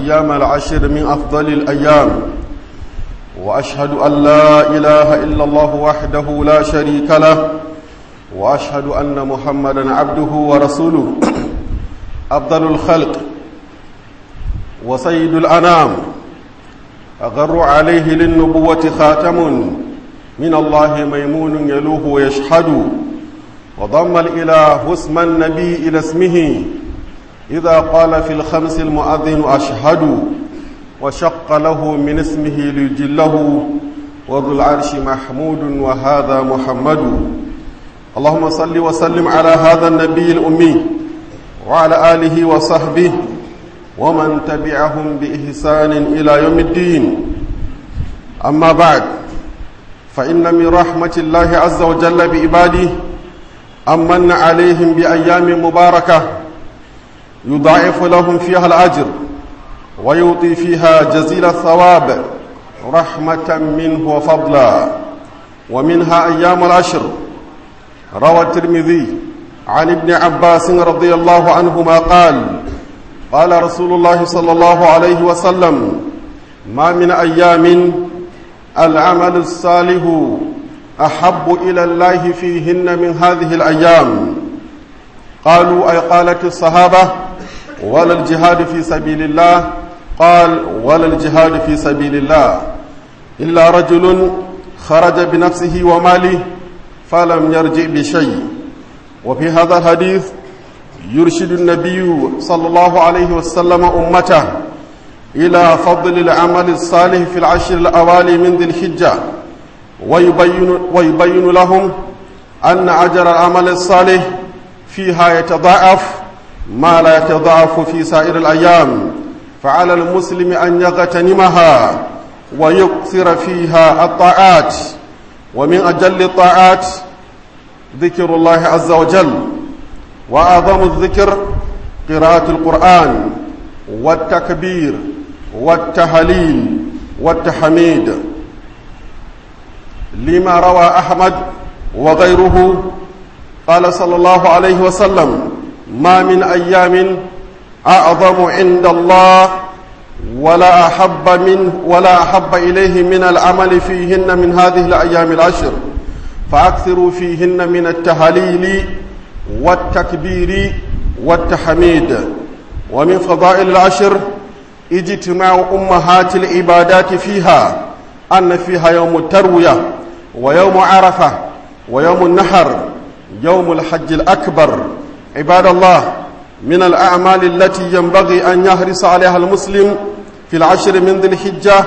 أيام العشر من أفضل الأيام وأشهد أن لا إله إلا الله وحده لا شريك له وأشهد أن محمدا عبده ورسوله أفضل الخلق وسيد الأنام أغر عليه للنبوة خاتم من الله ميمون يلوه ويشهد وضم الإله اسم النبي إلى اسمه إذا قال في الخمس المؤذن أشهد وشق له من اسمه ليجله وذو العرش محمود وهذا محمد اللهم صل وسلم على هذا النبي الأمي وعلى آله وصحبه ومن تبعهم بإحسان إلى يوم الدين أما بعد فإن من رحمة الله عز وجل بعباده أمن عليهم بأيام مباركة يضاعف لهم فيها الأجر ويعطي فيها جزيل الثواب رحمة منه وفضلا ومنها أيام العشر روى الترمذي عن ابن عباس رضي الله عنهما قال قال رسول الله صلى الله عليه وسلم ما من أيام العمل الصالح أحب إلى الله فيهن من هذه الأيام قالوا أي قالت الصحابة ولا الجهاد في سبيل الله قال ولا الجهاد في سبيل الله إلا رجل خرج بنفسه وماله فلم يرجع بشيء وفي هذا الحديث يرشد النبي صلى الله عليه وسلم أمته إلى فضل العمل الصالح في العشر الأوالي من ذي الحجة ويبين, ويبين لهم أن أجر العمل الصالح فيها يتضاعف ما لا يتضاعف في سائر الأيام فعلى المسلم أن يغتنمها ويكثر فيها الطاعات ومن أجل الطاعات ذكر الله عز وجل وأعظم الذكر قراءة القرآن والتكبير والتهليل والتحميد لما روى أحمد وغيره قال صلى الله عليه وسلم ما من أيام أعظم عند الله ولا أحب من ولا أحب إليه من العمل فيهن من هذه الأيام العشر فأكثروا فيهن من التهليل والتكبير والتحميد ومن فضائل العشر اجتماع أمهات العبادات فيها أن فيها يوم التروية ويوم عرفة ويوم النحر يوم الحج الأكبر عباد الله من الأعمال التي ينبغي أن يحرص عليها المسلم في العشر من ذي الحجة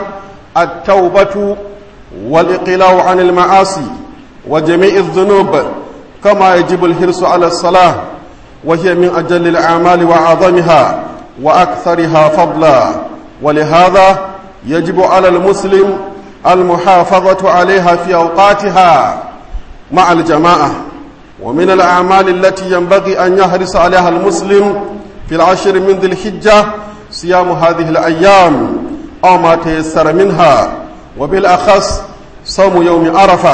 التوبة والإقلاع عن المعاصي وجميع الذنوب كما يجب الحرص على الصلاة وهي من أجل الأعمال وأعظمها وأكثرها فضلا ولهذا يجب على المسلم المحافظة عليها في أوقاتها مع الجماعة ومن الأعمال التي ينبغي أن يحرص عليها المسلم في العشر من ذي الحجة صيام هذه الأيام أو ما تيسر منها وبالأخص صوم يوم عرفة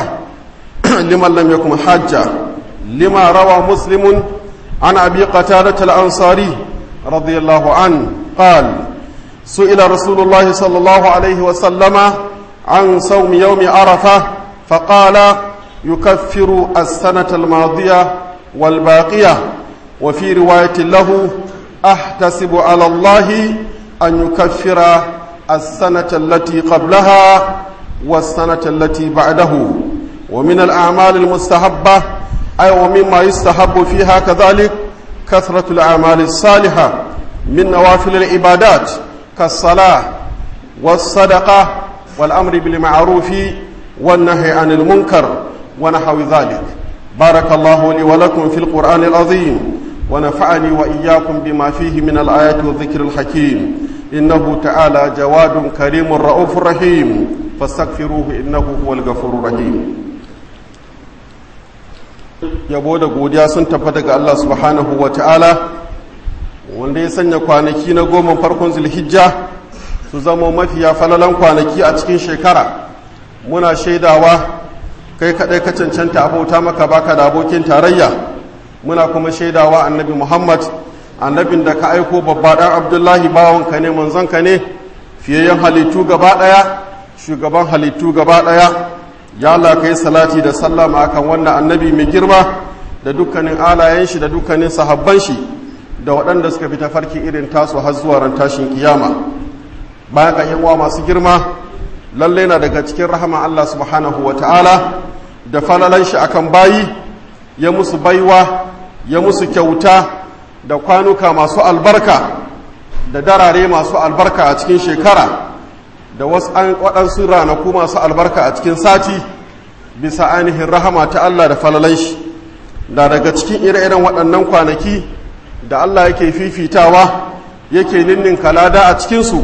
لمن لم يكن حاجة لما روى مسلم عن أبي قتادة الأنصاري رضي الله عنه قال سئل رسول الله صلى الله عليه وسلم عن صوم يوم عرفة فقال يكفر السنة الماضية والباقية وفي رواية له أحتسب على الله أن يكفر السنة التي قبلها والسنة التي بعده ومن الأعمال المستحبة أي ومما يستحب فيها كذلك كثرة الأعمال الصالحة من نوافل العبادات كالصلاة والصدقة والأمر بالمعروف والنهي عن المنكر ونحو ذلك بارك الله لي ولكم في القرآن العظيم ونفعني وإياكم بما فيه من الآيات والذكر الحكيم إنه تعالى جواد كريم رؤوف رحيم فاستغفروه إنه هو الغفور الرحيم yabo da godiya sun tafi daga Allah subhanahu wa ta'ala wanda ya sanya kwanaki na goma farkon zulhijja su zama mafiya falalan kwanaki a cikin shekara muna shaidawa kai kaɗai ka cancanta abauta maka baka da abokin tarayya muna kuma shaidawa annabi muhammad annabin da ka aiko babba ɗan abdullahi bawanka ne manzonka ne fiyayyen halittu gaba ɗaya shugaban halittu gaba ɗaya ya Allah kai salati da sallama akan wannan annabi mai girma da dukkanin alayen shi da dukkanin sahabban shi da waɗanda suka fi tafarki irin tasu har zuwa ran tashin kiyama bayan ka yan uwa masu girma lalle na daga cikin rahama Allah subhanahu wa ta'ala da falalan shi akan bayi ya musu baiwa ya musu kyauta da kwanuka masu albarka da darare masu albarka a cikin shekara da wasu an waɗansu ranaku masu albarka a cikin sati bisa ainihin rahama ta Allah da falalan shi da daga cikin ire-iren waɗannan kwanaki da Allah yake fifitawa yake ninninka lada a cikinsu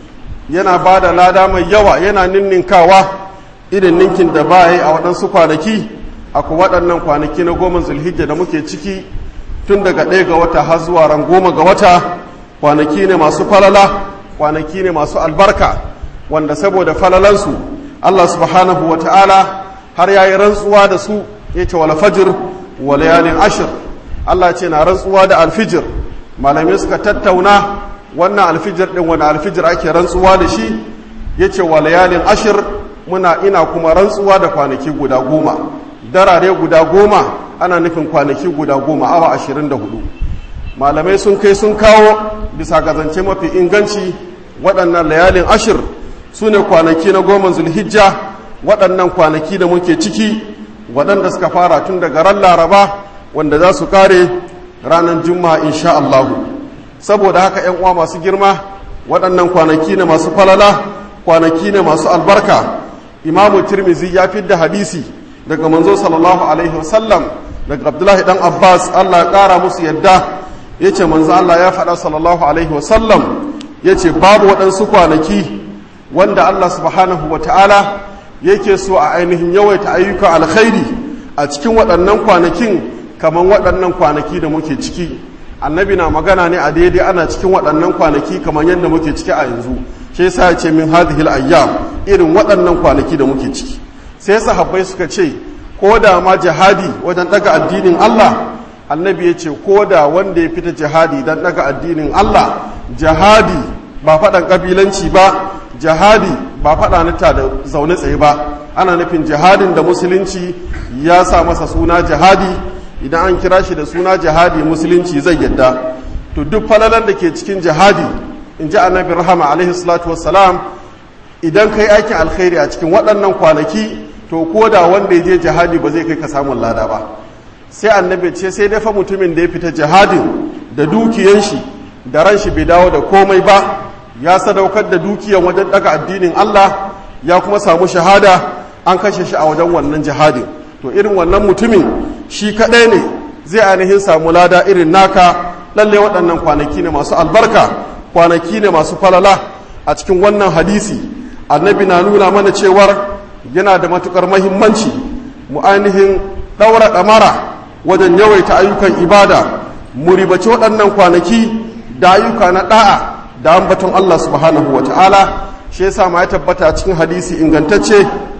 yana ba da lada mai yawa yana ninninkawa irin ninkin da ba yi a waɗansu kwanaki akwai waɗannan kwanaki na goma zulhijja da muke ciki tun daga ɗaya ga wata har zuwa ran goma ga wata kwanaki ne masu falala kwanaki ne masu albarka wanda saboda falalansu Allah subhanahu wa ta'ala har ya yi rantsuwa da su ya ce wal fajr wa layalin ashir Allah ce na rantsuwa da alfijir malamai suka tattauna wannan alfijir din wani alfijir ake rantsuwa da shi ya ce wa layalin ashir muna ina kuma rantsuwa da kwanaki guda goma darare guda goma ana nufin kwanaki guda goma awa ashirin da hudu malamai sun kai sun kawo bisa gazance mafi inganci waɗannan layalin ashir su ne kwanaki na goma zulhijja waɗannan kwanaki da muke ciki waɗanda suka fara tun daga ran laraba wanda za su kare ranar juma'a insha Allahu saboda haka ‘yan uwa masu girma waɗannan kwanaki ne masu falala kwanaki ne masu albarka imamu tirmizi ya da hadisi daga manzo sallallahu alaihi wasallam daga abdullahi dan abbas allah ya ƙara musu yadda ya ce manzo allah ya faɗa sallallahu alaihi wasallam ya ce babu waɗansu kwanaki wanda allah subhanahu wa ta'ala yake so a ainihin yawaita ayyukan alkhairi a cikin waɗannan kwanakin kamar waɗannan kwanaki da muke ciki annabi na magana ne a daidai ana cikin waɗannan kwanaki kamar yadda muke ciki a yanzu shi yasa ya ce min hadhihi ayyam irin waɗannan kwanaki da muke ciki sai sahabbai suka ce ko da ma jihadi wajen daga addinin Allah annabi ya ce ko da wanda ya fita jihadi don daga addinin Allah jihadi ba faɗan ƙabilanci ba jihadi ba faɗa nita da zaune tsaye ba ana nufin jihadin da musulunci ya sa masa suna jihadi idan an kira shi da suna jihadi musulunci zai yadda to duk falalan da ke cikin jihadi in ji annabi rahama alaihi salatu wassalam idan kai aikin alkhairi a cikin waɗannan kwanaki to ko da wanda ya je jihadi ba zai kai ka samun lada ba sai annabi ce sai dai fa mutumin da ya fita jihadin da dukiyan shi da ran shi bai dawo da komai ba ya sadaukar da dukiyan wajen daga addinin Allah ya kuma samu shahada an kashe shi a wajen wannan jihadin to irin wannan mutumin shi kaɗai ne zai ainihin samu lada irin naka lalle waɗannan kwanaki ne masu albarka kwanaki ne masu falala a cikin wannan hadisi annabi na nuna mana cewar yana da matukar mahimmanci mu ainihin ɗaura ɗamara wajen yawaita ayyukan ibada mu ribaci waɗannan kwanaki da ayyuka na ɗa'a da ambaton Allah subhanahu wa ta'ala shi yasa ma ya tabbata cikin hadisi ingantacce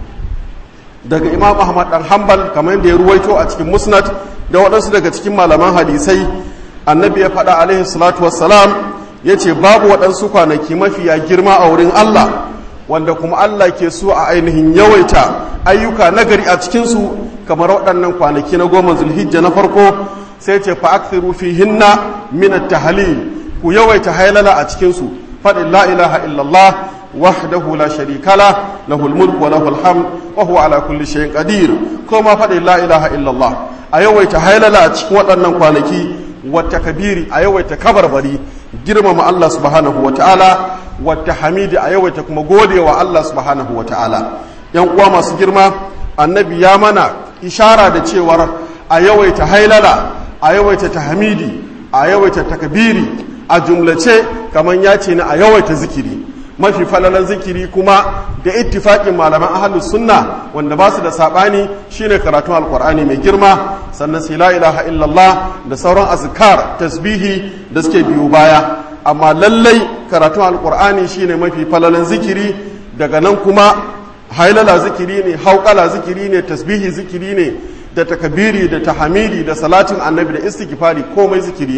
daga imam ahmad dan hanbal kamar yadda ya ruwaito a cikin musnad da waɗansu daga cikin malaman hadisai annabi ya faɗa alaihi salatu wassalam ya ce babu waɗansu kwanaki mafiya girma a wurin allah wanda kuma allah ke so a ainihin yawaita ayyuka nagari a cikinsu kamar waɗannan kwanaki na goma zulhijja na farko sai ce fa akthiru fihinna min at-tahlil ku yawaita hailala a cikinsu faɗin la ilaha illallah وحده لا شريك له له الملك وله الحمد وهو على كل شيء قدير كما فدي لا إله إلا الله أيوة تهيللا cikin waɗannan kwanaki wata kabiri a yawaita kabarbari girmama Allah subhanahu wa ta'ala wata hamidi a yawaita kuma gode wa Allah subhanahu wa ta'ala yan uwa masu girma annabi ya mana ishara da cewar a yawaita hailala a yawaita tahmidi a yawaita takbiri a jumlace kamar ya ce na a yawaita zikiri mafi falalan zikiri kuma da ittifaƙin malaman ahlus sunna wanda ba su da saɓani shine karatun alkur'ani mai girma sannan sai la ilaha illallah da sauran azkar tasbihi da suke biyu baya amma lallai karatun alkur'ani shine mafi falalan zikiri daga nan kuma hailala zikiri ne hauƙala zikiri ne tasbihi zikiri ne da takabiri da tahamidi da salatin annabi da istighfari komai zikiri ne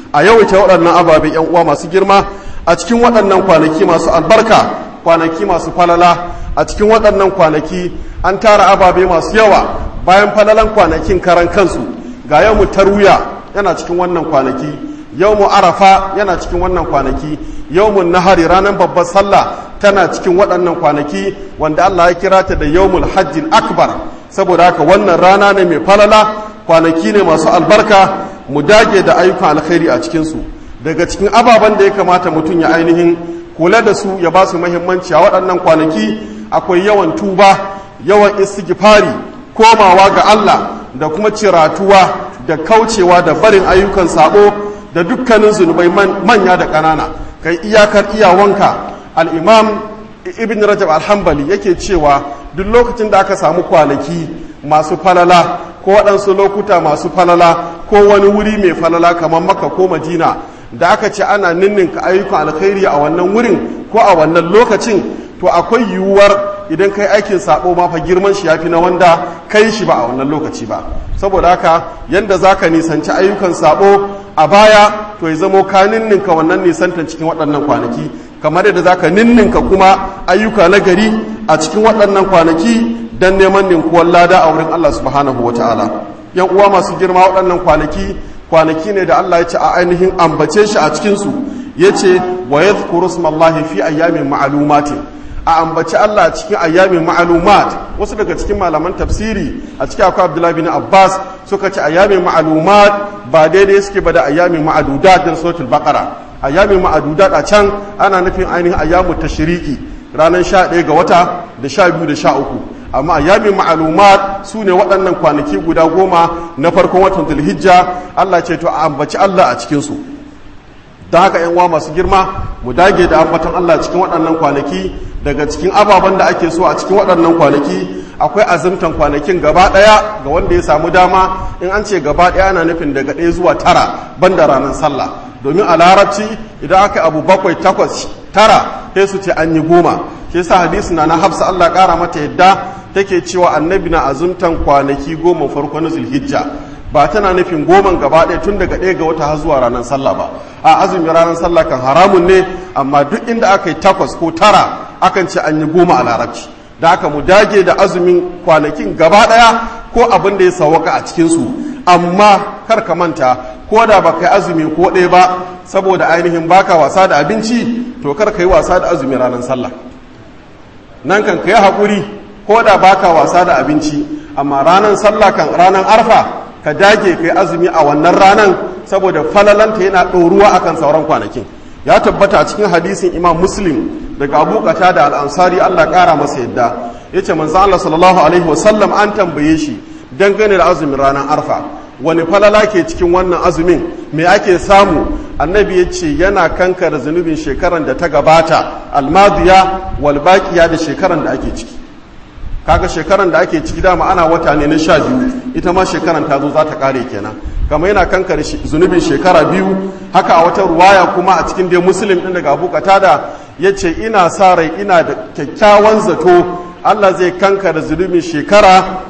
a yawaita waɗannan ababe yan uwa masu girma a cikin waɗannan kwanaki masu albarka kwanaki masu falala a cikin waɗannan kwanaki an tara ababe masu yawa bayan falalan kwanakin karan kansu ga yau mu tarwiya yana cikin wannan kwanaki yau mu arafa yana cikin wannan kwanaki yau mu nahari ranar babbar sallah tana cikin waɗannan kwanaki wanda Allah ya kira ta da yawmul hajjin akbar saboda haka wannan rana ne mai falala kwanaki ne masu albarka mu dage da ayyukan alkhairi a cikinsu daga cikin ababen da ya kamata mutum ya ainihin kula da su ya ba su muhimmanci a waɗannan kwanaki akwai yawan tuba yawan istighfari komawa ga Allah da kuma ciratuwa da kaucewa da barin ayyukan sabo da dukkanin zunubai manya da ƙanana kai iyakar iyawanka al'imam ibn rajab alhambali yake cewa duk lokacin da aka samu kwanaki masu falala ko waɗansu lokuta masu falala ko wani wuri mai falala kamar maka ko madina da aka ce ana ninninka ayyukan alkhairi a wannan wurin ko a wannan lokacin to akwai yiwuwar idan kai aikin sabo ma fa girman shi yafi na wanda kai shi ba a wannan lokaci ba saboda haka yanda zaka nisanci ayyukan sabo a baya to ya zamo ka ninninka wannan nisantan cikin waɗannan kwanaki kamar yadda zaka ninninka kuma ayyuka na gari a cikin waɗannan kwanaki dan neman ninkuwar lada a wurin Allah subhanahu wataala yan uwa masu girma waɗannan kwanaki kwanaki ne da Allah ya ce a ainihin ambace shi a cikin su yace wa yadhkuru smallahi fi ayyamin ma'lumatin a ambaci Allah cikin ayyamin ma'alumat wasu daga cikin malaman tafsiri a cikin akwai Abdullahi bin Abbas suka ce ayyamin ma'alumat ba daidai suke ba da ayyamin ma'adudat da suratul baqara ayyamin ma'adudat a can ana nufin ainihin ayyamu tashriqi ranar 11 ga wata da 12 da 13 amma ayyamin ma'alumat su ne waɗannan kwanaki guda goma na farkon watan Dhulhijja Allah ce to a ambaci Allah a cikin su don haka yan uwa masu girma mu dage da ambatan Allah cikin waɗannan kwanaki daga cikin ababen da ake so a cikin waɗannan kwanaki akwai azumtan kwanakin gaba ɗaya ga wanda ya samu dama in an ce gaba ɗaya ana nufin daga ɗaya zuwa tara banda ranar sallah domin a larabci idan aka abu bakwai takwas tara sai su ce an yi goma shi sa hadisi na na hafsa Allah ƙara mata yadda take cewa annabi na azumtan kwanaki goma farko na zulhijja ba tana nufin goman gaba ɗaya tun daga ɗaya ga wata har zuwa ranar sallah ba a azumi ranar sallah kan haramun ne amma duk inda aka yi takwas ko tara akan ce an yi goma a larabci da aka mu dage da azumin kwanakin gaba ɗaya ko abin da ya sawaka a cikinsu amma kar ka manta ko da ba ka yi azumi ko ɗaya ba saboda ainihin baka wasa da abinci to kar ka yi wasa da azumi ranar sallah nan kan ka yi haƙuri ko da baka wasa da abinci amma ranar sallah kan ranar arfa ka dage ka yi azumi a wannan ranar saboda falalanta yana ɗoruwa akan sauran kwanakin ya tabbata a cikin hadisin imam muslim daga abu kata da al'ansari allah ƙara masa yadda ya ce manzan allah sallallahu alaihi wasallam an tambaye shi dangane da azumin ranar arfa wani falala ke cikin wannan azumin me ake samu annabi ya ce yana kankara zunubin shekaran da ta gabata almadiya walbaƙiya da shekaran da ake ciki kaga shekaran da ake ciki dama ana wata ne na sha biyu ita ma shekaran ta zo za ta kare kenan kama yana kankare zunubin shekara biyu haka a wata ruwaya kuma a cikin dai musulun ɗin daga abu da ya ce ina sa rai ina da kyakkyawan zato allah zai kankare zunubin shekara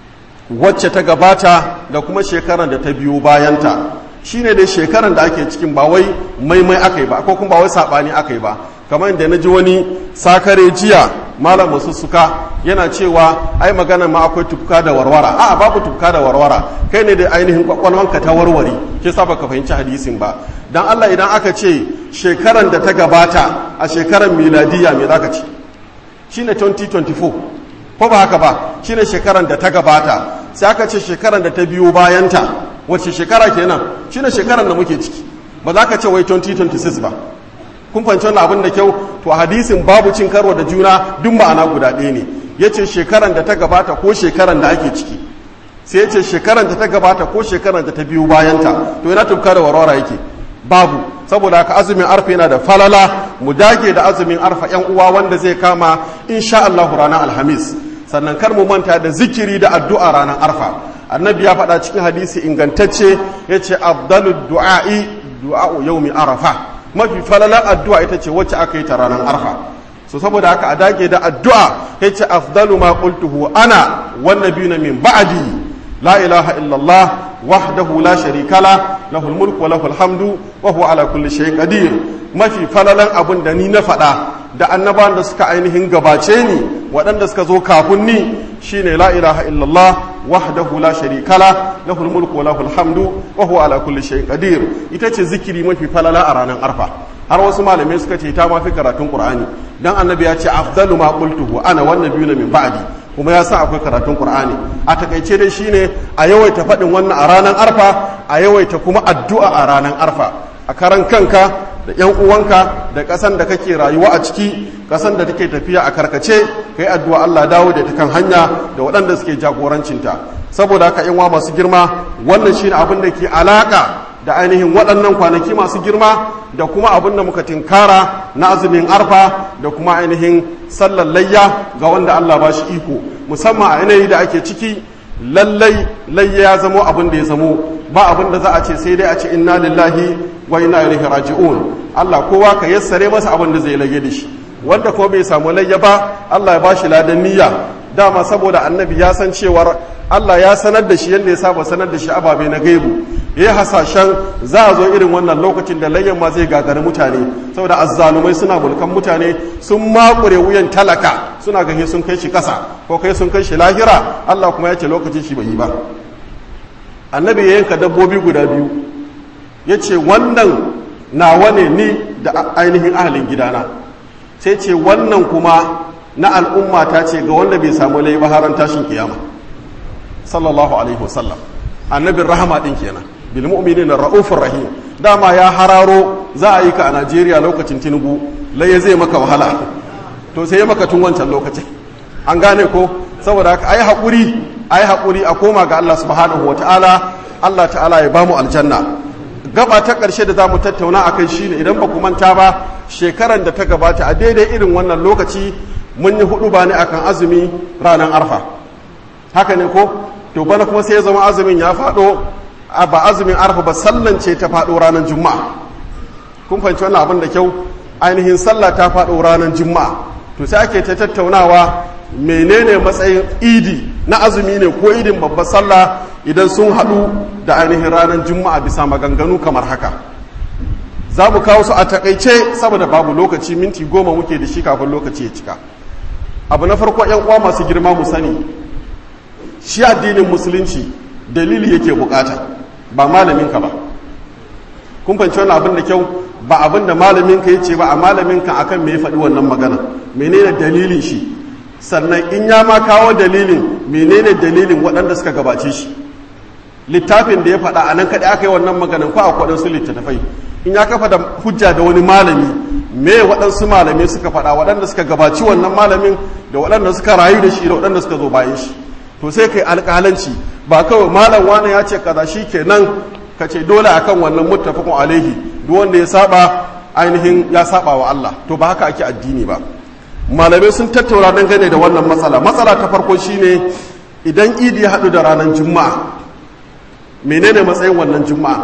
wacce ta gabata da kuma shekaran da ta biyo bayanta shine dai shekaran da ake cikin ba wai maimai aka yi ba ko kuma ba wai saɓani aka yi ba kamar da na ji wani sakare jiya malam masussuka yana cewa ai magana ma akwai tufka da warwara a babu tufka da warwara kai ne da ainihin kwakwalwanka ta warware ke sa baka fahimci hadisin ba dan Allah idan aka ce shekaran da ta gabata a shekaran miladiya me zaka ce shine 2024 ko ba haka ba shine shekaran da ta gabata sai aka ce shekaran da ta biyo bayanta wacce shekara kenan shine shekaran da muke ciki ba za ka ce wai 2026 ba kun fahimci wannan abin da kyau to hadisin babu cin karo da juna duk ma'ana guda ɗaya ne yace shekaran da ta gabata ko shekaran da ake ciki sai yace shekaran da ta gabata ko shekaran da ta biyu bayanta to yana tufka da warwara yake babu saboda haka azumin arfa yana da falala mu dage da azumin arfa yan uwa wanda zai kama insha Allah ranar alhamis sannan kar mu manta da zikiri da addu'a ranar arfa annabi ya faɗa cikin hadisi ingantacce yace afdalud du'a'i du'a'u yawmi arafa mafi falalar addu'a ita ce wacce aka yi ta ranar arfa so saboda haka a dage da addu'a ya ce afdalu ma qultuhu ana wannan biyu na min ba'adi la ilaha illallah wahdahu la sharika la lahul mulku wa lahul hamdu wa huwa ala kulli shay'in qadir mafi falalan abin da ni na faɗa da annabawan da suka ainihin gabace ni waɗanda suka zo kafin ni shine la ilaha illallah wahdahu la sharika la lahul mulku wa lahul hamdu wa huwa ala kulli shay'in qadir ita ce zikiri mafi falala a ranar arfa har wasu malamai suka ce ta mafi karatun qur'ani dan annabi ya ce afdalu ma qultuhu ana wan nabiyuna min ba'di kuma ya sa akwai karatun qur'ani a takaice dai shine a yawaita faɗin wannan a ranar arfa a yawaita kuma addu'a a ranar arfa a karan kanka da yan uwanka da ƙasan da kake rayuwa a ciki ƙasan da take tafiya a karkace kai addu'a Allah dawo da ta kan hanya da waɗanda suke jagorancinta saboda haka yan masu girma wannan shine abin da ke alaka da ainihin waɗannan kwanaki masu girma da kuma abin da muka tinkara na azumin arfa da kuma ainihin sallar layya ga wanda Allah ba shi iko musamman a yanayi da ake ciki lallai layya ya zamo abin da ya zamo ba abin da za a ce sai dai a ce inna lillahi wa inna ilaihi raji'un Allah kowa ka yassare masa abin da zai lage da shi wanda ko bai samu layya ba Allah ya bashi ladan niyya dama saboda annabi ya san cewar Allah ya sanar da shi yadda ya saba sanar da shi ababe na gaibu ya yi hasashen za a zo irin wannan lokacin da layyan ma zai gagari mutane saboda azzalumai suna mulkan mutane sun makure wuyan talaka suna gahe sun kai shi kasa ko kai sun kai shi lahira Allah kuma ya ce lokacin shi bai yi ba annabi ya yanka dabbobi guda biyu ya ce wannan nawa ne ni da ainihin ahalin gidana sai ce wannan kuma na al'umma ta ce ga wanda bai samu lai haran tashin kiyama sallallahu alaihi wasallam annabin rahama din kenan bil mu'minina ra'ufur rahim dama ya hararo za a yi ka a Najeriya lokacin Tinubu lai zai maka wahala to sai ya maka tun wancan lokacin an gane ko saboda haka ai hakuri ai hakuri a koma ga Allah subhanahu wataala Allah ta'ala ya bamu aljanna gaba ta ƙarshe da za mu tattauna a kai shine idan ba ku manta ba shekaran da ta gabata a daidai irin wannan lokaci mun yi hudu ba ne akan azumi ranar arfa haka ne ko to bana kuma sai ya zama azumin ya faɗo ba azumin arfa ba sallance ta faɗo ranar juma'a kun fahimci wannan abin da kyau ainihin sallah ta faɗo ranar juma'a to sai ake ta tattaunawa menene matsayin idi na azumi ne ko idin babbar sallah idan sun haɗu da ainihin ranar juma'a bisa maganganu kamar haka za mu kawo su a takaice saboda babu lokaci minti goma muke da shi kafin lokaci ya cika abu na farko yan uwa masu girma mu sani shi addinin musulunci dalili yake bukata ba malaminka ba kun fahimci wani abin da kyau ba abin da malaminka ya ce ba a malaminka akan me ya faɗi wannan magana menene dalilin shi sannan in ya ma kawo dalilin menene dalilin waɗanda suka gabace shi littafin da ya faɗa a nan kaɗai aka yi wannan maganin ko a waɗansu littattafai in ya kafa da hujja da wani malami me waɗansu malamai suka faɗa waɗanda suka gabaci wannan malamin da waɗanda suka rayu da shi da waɗanda suka zo bayan shi to sai kai alƙalanci ba kawai malam wani ya ce kaza shi kenan ka ce dole akan wannan muttafaqun alaihi duk wanda ya saba ainihin ya saba wa Allah to ba haka ake addini ba malamai sun tattauna dangane da wannan matsala matsala ta farko shine idan idi ya haɗu da ranar juma'a menene matsayin wannan juma'a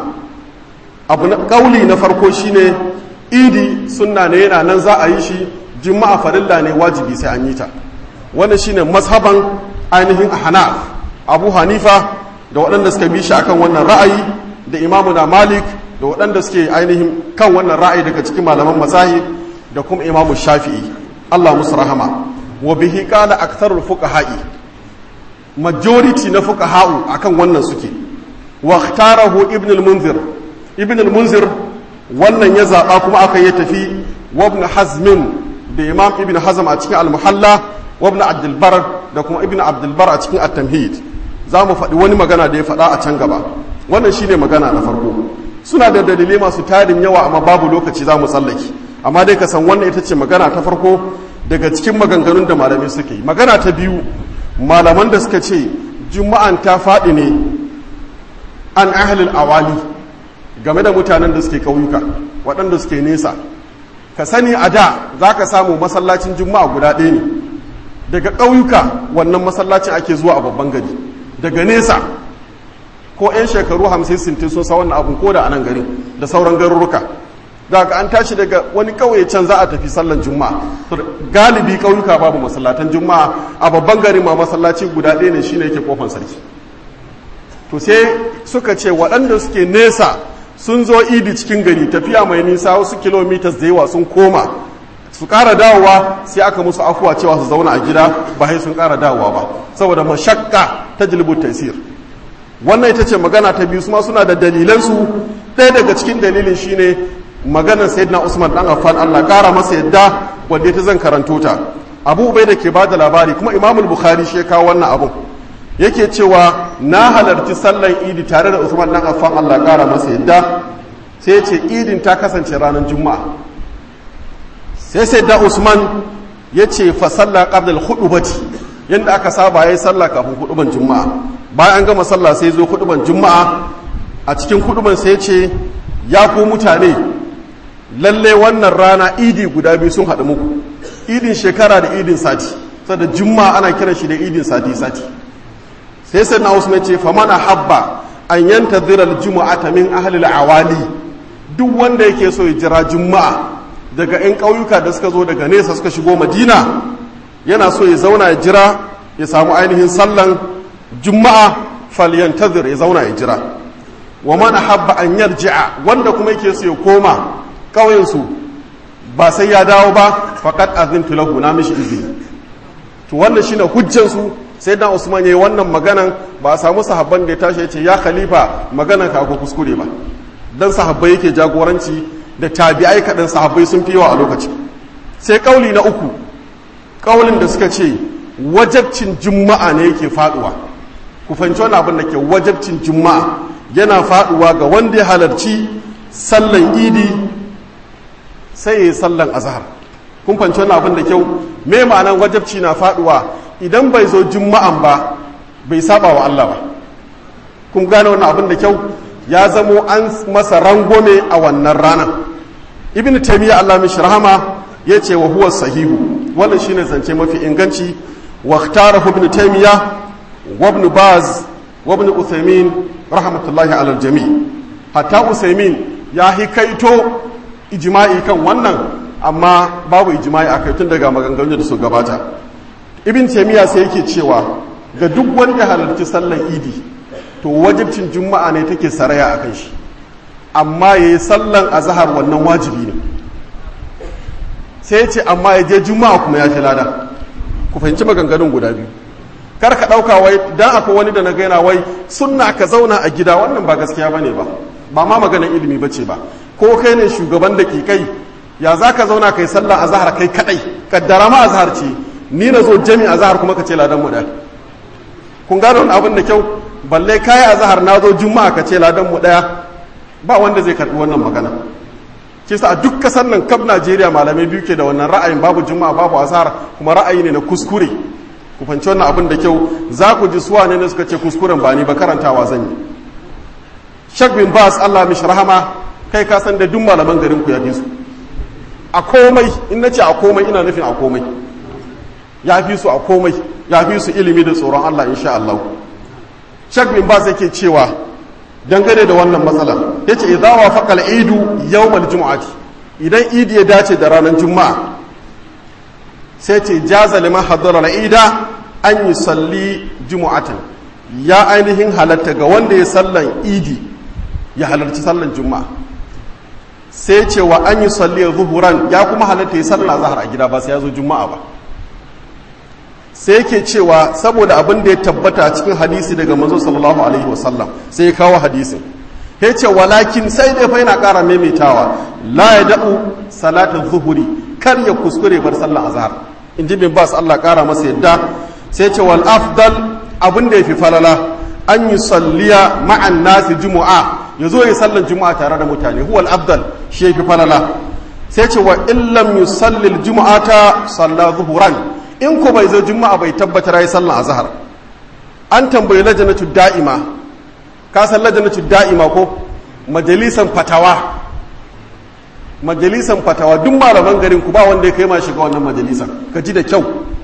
abu na kauli na farko shine idi sunna ne yana nan za a yi shi juma'a farilla ne wajibi sai an yi ta wannan shine mazhaban ainihin hanaf abu hanifa da waɗanda suka bi shi akan wannan ra'ayi da imamu na malik da waɗanda suke ainihin kan wannan ra'ayi daga cikin malaman mazahib da kuma imamu shafi'i allah musu rahama wa bihi qala aktharul fuqaha'i majority na fuqaha'u akan wannan suke wa ikhtarahu ibn al-munzir ibn al-munzir wannan ya zaba kuma aka yi tafi wa ibn hazm da imam ibn hazm a cikin al-muhalla wa ibn abd al-bar da kuma ibn abd al-bar a cikin at-tamhid za mu faɗi wani magana da ya faɗa a can gaba wannan shine magana na farko suna da dalilai masu tarin yawa amma babu lokaci za mu tsallake amma dai ka san wannan ita ce magana ta farko daga cikin maganganun da malamai suke yi magana ta biyu malaman da suka ce juma'an ta faɗi ne an ahalil awali game da mutanen da suke ƙauyuka waɗanda suke nesa ka sani a da za ka samu masallacin juma'a guda ɗaya ne daga ƙauyuka wannan masallacin ake zuwa a babban gari daga nesa ko 'yan shekaru hamsin sintin sun sa wannan abin ko da a nan gari da sauran garuruka daga an tashi daga wani ƙauye can za a tafi sallan juma'a galibi ƙauyuka babu masallatan juma'a a babban gari ma masallaci guda ɗaya ne shine yake kofan sarki to sai suka ce waɗanda suke nesa sun zo idi cikin gari tafiya mai nisa wasu kilomitas da yawa sun koma su ƙara dawowa sai aka musu afuwa cewa su zauna a gida ba sai sun ƙara dawowa ba saboda mashakka ta jilbu tasir wannan ita ce magana ta biyu suma suna da dalilansu ɗaya daga cikin dalilin shine maganar sayyidina usman dan affan allah ƙara masa yadda wanda ta zan karanto ta abu ubai da ke ba da labari kuma imamul bukhari shi ya kawo wannan abun yake cewa na halarci sallan idi tare da usman dan affan allah ƙara masa yadda sai ce idin ta kasance ranar juma'a sai sai da usman ya ce fa sallah qabla al-khutbati yanda aka saba yayi sallah kafin huduban juma'a bayan an gama sallah sai zo huduban juma'a a cikin huduban sai ya ce ya ku mutane lalle wannan rana idi guda biyu sun haɗu muku idin shekara da idin sati saboda juma'a ana kiran shi da idin sati sati sai sai na usman ce fa mana habba an yantazira al-juma'ata min ahli al-awali duk wanda yake so ya jira juma'a daga 'yan ƙauyuka da suka zo daga nesa suka shigo madina yana so ya zauna ya jira ya samu ainihin sallan juma'a falyantazir ya zauna ya jira wa man habba an yarji'a wanda kuma yake so ya koma ƙauyensu ba sai ya dawo ba faqad azintu lahu na mishi izini to wannan shine hujjan su sai dan Usman yayi wannan maganan ba a samu sahabban da ya tashi ya ce ya khalifa maganan ka ko kuskure ba dan sahabbai yake jagoranci da tabi'ai kaɗan sahabbai sun fi yawa a lokaci sai ƙauli na uku ƙaulin da suka ce wajabcin juma'a ne yake faɗuwa ku fahimci wani abin da ke wajabcin juma'a yana faɗuwa ga wanda ya halarci sallan idi sai ya yi sallan azhar kun fahimci wani abin da kyau me ma'anan wajabci na faɗuwa idan bai zo juma'an ba bai saba wa Allah ba kun gane wannan abin da kyau ya zamo an masa rangome a wannan ranar ibn taimiyya allah mishi rahama ya ce wa huwa sahihu wannan shine zance mafi inganci wa ikhtarahu ibn taimiyya wa ibn baz wa ibn uthaymin rahmatullahi ala jami hatta uthaymin ya hikaito ijma'i kan wannan amma babu ijma'i a tun daga maganganun da su gabata ibn taimiyya sai yake cewa ga duk wanda halarci sallar idi to wajibcin juma'a ne take saraya a kan shi amma ya yi sallan azahar wannan wajibi ne sai ya ce amma ya je juma'a kuma ya fi lada ku fahimci maganganun guda biyu kar ka ɗauka wai dan akwai wani da na gaina wai sunna ka zauna a gida wannan ba gaskiya bane ba ba ma maganar ilimi bace ba ko kai ne shugaban da ke kai ya za ka zauna kai sallan azahar kai kadai kaddara ma azahar ce ni na zo jami azahar kuma ka ce ladan mu da kun gano wani abin da kyau balle kayi a zahar na zo juma'a ka ce ladan mu daya ba wanda zai karbi wannan magana ke sa a duk kasar nan kaf najeriya malamai biyu ke da wannan ra'ayin babu juma'a babu azhar kuma ra'ayi ne na kuskure ku fanci wannan abin da kyau za ku ji suwa ne suka ce kuskuren ba ni ba karantawa zan yi shak bin bas allah mishi rahama kai ka san da duk malaman garin ku ya fi su a komai in na ce a komai ina nufin a komai ya fi su a komai ya fi su ilimi da tsoron allah insha allah shak bin bas yake cewa dangane da wannan matsala yace idza wafaqa al-idu yawm al-jum'ati idan idi ya dace da ranar juma'a sai ce jaza liman hadara al-ida an yusalli jumu'atan ya ainihin halatta ga wanda ya sallan idi ya halarci sallan juma'a sai ce wa an yusalli zuhuran ya kuma halatta ya sallan azhar a gida ba sai ya zo juma'a ba sai yake cewa saboda abin da ya tabbata cikin hadisi daga manzo sallallahu alaihi wasallam sai ya kawo hadisin ya ce walakin sai dai fa yana ƙara maimaitawa la ya da'u salatin zuhuri kar ya kuskure bar sallar azhar in ji bin bas Allah ƙara masa yadda sai ce wal afdal abin da ya fi falala an yi salliya ma'an nasi juma'a ya zo ya sallar juma'a tare da mutane huwal afdal shi ya fi falala sai ce wa illam yusallil juma'ata salla zuhuran in ko bai zo juma'a bai tabbatar yi sallah azhar an tambayi lajanatu da'ima ka san lajanatu da'ima ko majalisan fatawa majalisan fatawa duk malaman garin ku ba wanda ya kai ma shiga wannan majalisan ka ji da kyau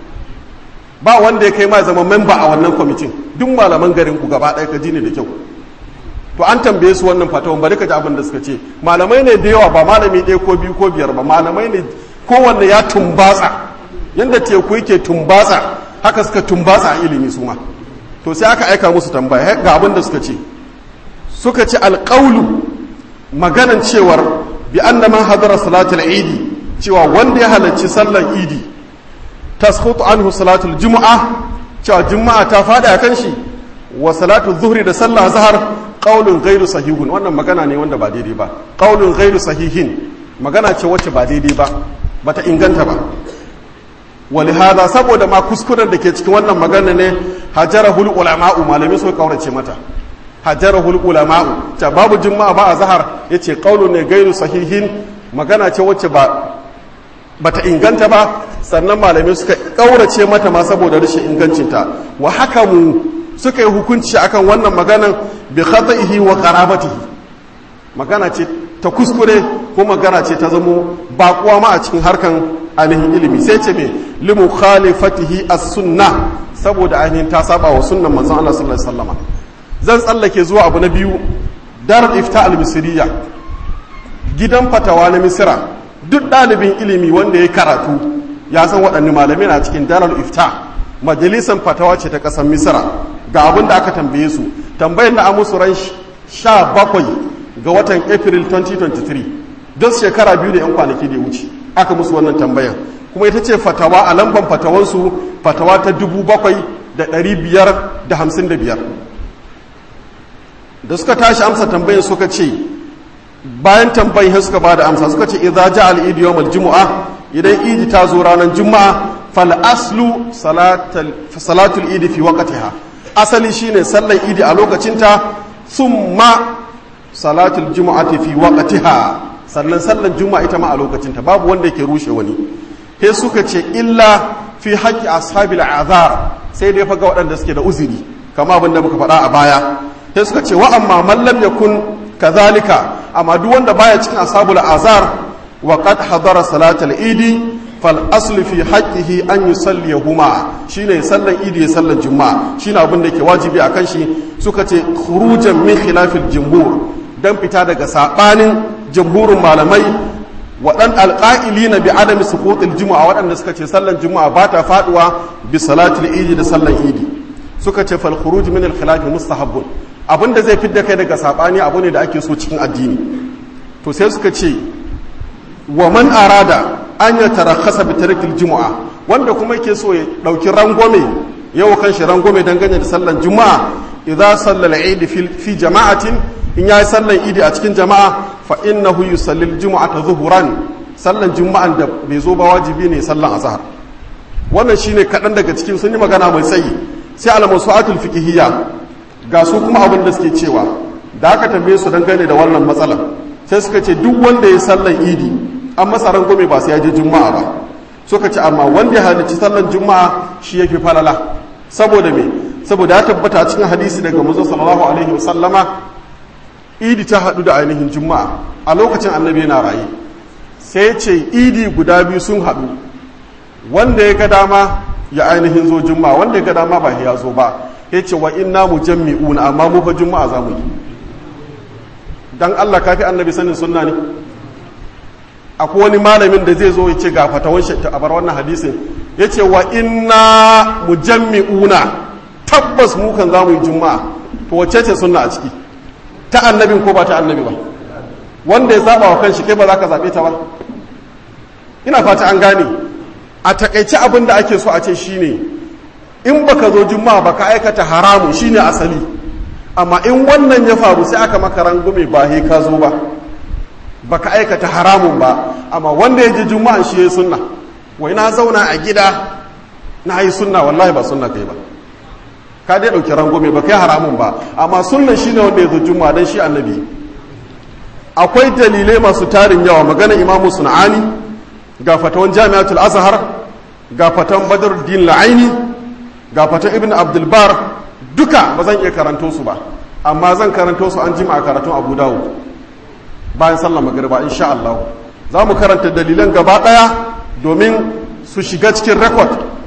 ba wanda ya kai ma zama memba a wannan kwamitin duk malaman garin ku gaba ɗaya ka ji ne da kyau to an tambaye su wannan fatawan bari ka ji abin da suka ce malamai ne da yawa ba malami ɗaya ko biyu ko biyar ba malamai ne kowanne ya tumbatsa yadda teku yake tumbatsa haka suka tumbatsa a ilimi su ma to sai aka aika musu tambaya ga abin da suka ce suka ce alƙaulu maganan cewar bi anna man hadara salatul idi cewa wanda ya halarci sallar idi tasqutu anhu salatul jumu'a cewa juma'a ta fada kan shi wa salatu zuhri da sallah zahar qaulun ghairu sahihun wannan magana ne wanda ba daidai ba qaulun ghairu sahihin magana ce wacce ba daidai ba bata inganta ba walihada saboda ma kuskuren da ke cikin wannan magana ne hajarahul ulama'u malamai suka kaurace mata hajarahul ulama'u ta babu juma'a ba a zahar yace qaulun ne ghairu sahihin magana ce wacce ba bata inganta ba sannan malamai suka kaurace mata ma saboda rashin ingancinta wa haka mu suka yi hukunci akan wannan maganan bi khata'ihi wa qarabatihi magana ce ta kuskure ko magana ce ta zamo bakuwa ma a cikin harkan ainihin ilimi sai ce me limu khalifatihi as-sunna saboda ainihin ta saba wa sunnan manzon Allah sallallahu alaihi wasallam zan tsallake zuwa abu na biyu darul ifta al-misriya gidan fatawa na misira duk ɗalibin ilimi wanda ya karatu ya san waɗanne malamai na cikin darul ifta majalisan fatawa ce ta ƙasar misira ga abin da aka tambaye su tambayar na amusu ran sha bakwai ga watan april 2023 don shekara biyu da 'yan kwanaki da ya wuce aka musu wannan tambayan kuma ita ce fatawa a lamban fatawansu fatawa ta dubu bakwai da ɗari biyar da hamsin da biyar da suka tashi amsa tambayin suka ce bayan tambayin suka ba da amsa suka ce idza ja al idi yawm al jumu'a idan idi ta zo ranar juma'a fal aslu salatul idi fi waqtiha asali shine sallar idi a lokacinta summa salatul jumu'ati fi waqtiha sannan sallar juma'a ita ma a lokacinta babu wanda yake rushe wani he suka ce illa fi haqqi ashabil azar sai dai faga waɗanda suke da uzuri kama abin da muka faɗa a baya sai suka ce wa amma man lam yakun kazalika amma duk wanda baya cikin ashabul azar wa qad hadara salatal idi fal aslu fi haqqihi an yusalliyahuma shine sallan idi ya sallan juma'a shine abin da yake wajibi akan shi suka ce khurujan min khilafil jumhur dan fita daga sabanin jumhurin malamai waɗan alƙa'ili na bi adami suqutil juma'a waɗanda suka ce sallan juma'a ba ta faduwa bi salatul idi da sallan idi suka ce fal khuruj min al khilaf mustahabbun abinda zai fidda kai daga sabani abu ne da ake so cikin addini to sai suka ce wa man arada an ya tarakhasa bi tarkil juma'a wanda kuma yake so ya dauki rangwame yau kan shi rangwame dangane da sallan juma'a idza sallal idi fi jama'atin in yayi sallan idi a cikin jama'a fa innahu yusalli al-jum'ata zuhuran sallan juma'an da bai zo ba wajibi ne sallan azhar wannan shine kadan daga cikin sun yi magana mai tsayi sai al-masu'atul fiqhiyya ga su kuma abin da suke cewa da aka tambaye su dangane da wannan matsalar sai suka ce duk wanda ya sallan idi an masa rangwame ba sai ya je juma'a ba suka ce amma wanda ya halarci sallan juma'a shi yake falala saboda me saboda ya tabbata a cikin hadisi daga manzo sallallahu alaihi wasallama idi ta haɗu da ainihin juma'a a lokacin annabi yana raye sai ce idi guda biyu sun haɗu wanda ya ga dama ya ainihin zo juma'a wanda ya ga dama ba ya zo ba ya ce wa inna mu jammi'una amma mu fa juma'a za mu yi dan Allah kafi annabi sanin sunna ne akwai wani malamin da zai zo ya ce ga fatawan shi a bar wannan hadisin ya ce wa inna mu jammi'una tabbas mu kan za mu yi juma'a to wacce ce sunna a ciki ta annabin ko ba ta annabi ba wanda ya saba wa kanshi kai ba za ka zaɓe ta ba ina fata an gane a takaice abin da ake so a ce shine in baka zo juma'a baka aikata haramu shine asali amma in wannan ya faru sai aka maka rangume ba he ka zo ba baka aikata haramun ba amma wanda ya je juma'an shi ya sunna wai na zauna a gida na yi sunna wallahi ba sunna kai ba ka dai ɗauki rangume ba kai haramun ba amma sunnan shi ne wanda ya zo juma'a don shi annabi akwai dalilai masu tarin yawa magana imamu sun'ani ga fatawan jami'atul azhar ga fatan badruddin la'aini ga fatan ibn abdulbar duka ba zan iya karanto su ba amma zan karanto su an jima a karatun abu dawud bayan sallar magariba insha Allah za mu karanta dalilan gaba daya domin su shiga cikin rekod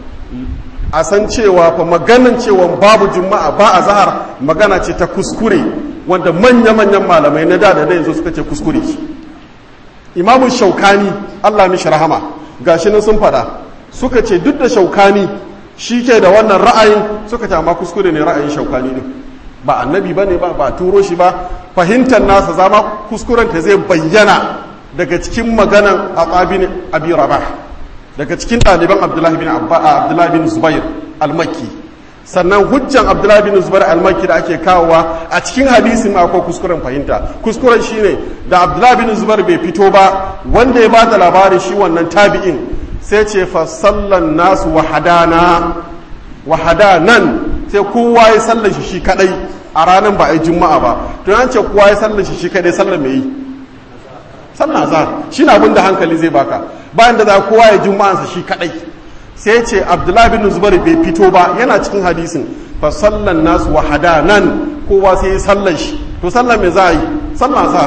a san cewa fa maganin cewa babu juma'a ba a zahar magana ce ta kuskure wanda manya-manyan malamai na da da yanzu suka ce kuskure shi imamun shaukani allah mishi rahama gashi nan sun fada suka ce duk da shaukani shi ke da wannan ra'ayin suka ce amma kuskure ne ra'ayin shaukani ne ba annabi ba ne ba ba turo shi ba fahimtar nasa zama kuskuren ta zai bayyana daga cikin maganan atsabin abi rabah daga cikin ɗaliban abdullahi bin abdullahi bin zubair al-makki sannan hujjan abdullahi bin zubair al-makki da ake kawowa a cikin hadisin ma akwai kuskuren fahimta kuskuren shine da abdullahi bin zubair bai fito ba wanda ya bada labarin shi wannan tabi'in sai ce fa sallan nasu wahadana wahadanan sai kowa ya sallar shi shi kadai a ranar ba a yi juma'a ba to an ce kowa ya sallar shi shi kadai sallar mai yi sallar azhar shi na abin da hankali zai baka bayan da za kowa ya juma'ansa shi kadai sai ce abdullahi bin zubair bai fito ba yana cikin hadisin fa sallan nasu wahadanan kowa sai ya sallar shi to sallar mai za a yi sallar azhar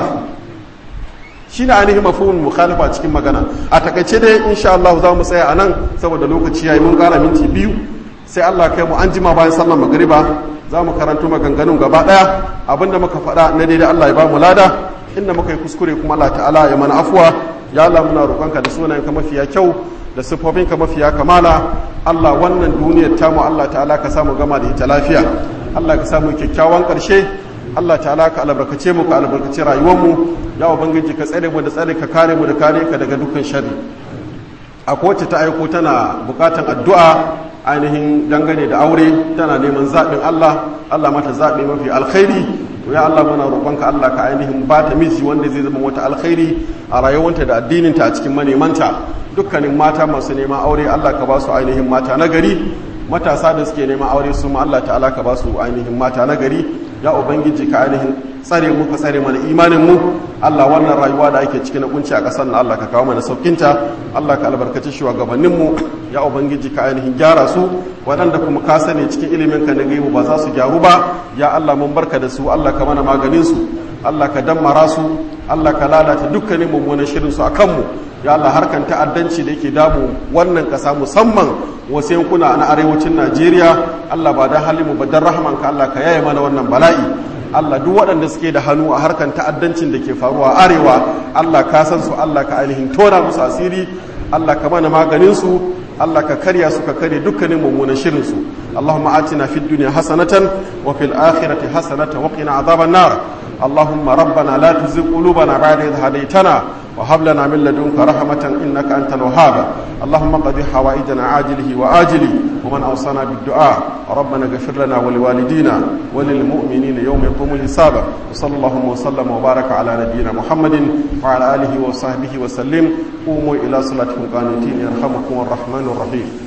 shi ne ainihin mafhumin mukhalifa cikin magana a takaice dai insha Allah za mu tsaya a nan saboda lokaci yayi mun kara minti biyu sai Allah kai mu an jima bayan sallar magriba za mu karanto maganganun gaba daya abinda muka faɗa na daidai Allah ya ba mu lada inda muka yi kuskure kuma Allah ta'ala ya mana afuwa ya Allah muna roƙonka da sunayenka mafiya kyau da siffofinka mafiya kamala Allah wannan duniyar tamu Allah ta'ala ka samu gama da ita lafiya Allah ka samu kyakkyawan ƙarshe Allah ta'ala ka albarkace mu ka albarkace rayuwarmu ya ubangiji ka tsare mu da tsare ka kare mu da kare ka daga dukkan sharri a kowace ta aiko tana bukatan addu'a ainihin dangane da aure tana neman zaɓin Allah Allah mata zaɓe mafi alkhairi ya Allah muna roƙonka Allah ka ainihin ba ta miji wanda zai zama wata alkhairi a rayuwanta da addininta a cikin manemanta dukkanin mata masu neman aure Allah ka ba su ainihin mata na gari matasa da suke neman aure su ma Allah ta'ala ka ba su ainihin mata na gari ya ubangiji ka ainihin tsare mu ka tsare mana imanin mu Allah wannan rayuwa da ake ciki na kunci a ƙasar na Allah ka kawo mana saukinta Allah ka albarkaci shugabannin mu ya ubangiji ka ainihin gyara su waɗanda kuma ka sani cikin ilimin ka na gaibu ba za su gyaru ba ya Allah mun barka da su Allah ka mana maganin su Allah ka dammara su Allah ka lalata dukkanin mummunan shirin su akan mu ya Allah harkan ta'addanci da yake damu wannan ƙasa musamman wasu yankuna na arewacin Najeriya Allah ba dan halimu ba dan rahmanka Allah ka yaye mana wannan bala'i Allah duk waɗanda suke da hannu a harkan ta'addancin da ke faruwa arewa Allah ka san su Allah ka ainihin tona musu asiri Allah ka mana maganin su Allah ka karya su ka karya dukkanin mummunan shirin su Allahumma atina fid dunya hasanatan wa fil akhirati hasanatan wa qina adhaban nar اللهم ربنا لا تزغ قلوبنا بعد إذ هديتنا وهب لنا من لدنك رحمة إنك أنت الوهاب اللهم قضي حوائجنا عاجله وآجله ومن أوصانا بالدعاء ربنا اغفر لنا ولوالدينا وللمؤمنين يوم يقوم الحساب وصلى الله وسلم وبارك على نبينا محمد وعلى آله وصحبه وسلم قوموا إلى صلاتكم قانتين يرحمكم الرحمن الرحيم